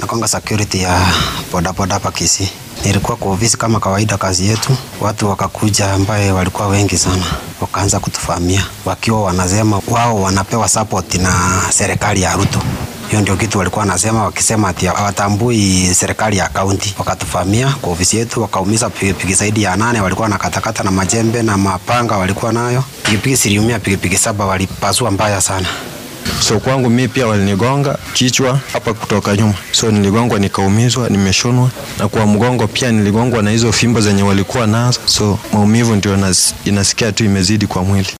nakwanga security ya bodaboda hapa Kisii. Nilikuwa kwa ofisi kama kawaida, kazi yetu. Watu wakakuja ambaye walikuwa wengi sana, wakaanza kutufahamia wakiwa wanasema wao wanapewa support na serikali ya Ruto. Hiyo ndio kitu walikuwa wanasema, wakisema ati hawatambui serikali ya kaunti. Wakatufahamia kwa ofisi yetu, wakaumiza pikipiki zaidi ya nane, walikuwa na katakata na majembe na mapanga walikuwa nayo. Pikipiki ziliumia, pikipiki saba walipasua mbaya sana. So kwangu mi pia walinigonga kichwa hapa kutoka nyuma, so niligongwa nikaumizwa, nimeshonwa na kwa mgongo pia niligongwa na hizo fimbo zenye walikuwa nazo, so maumivu ndio nas, inasikia tu imezidi kwa mwili.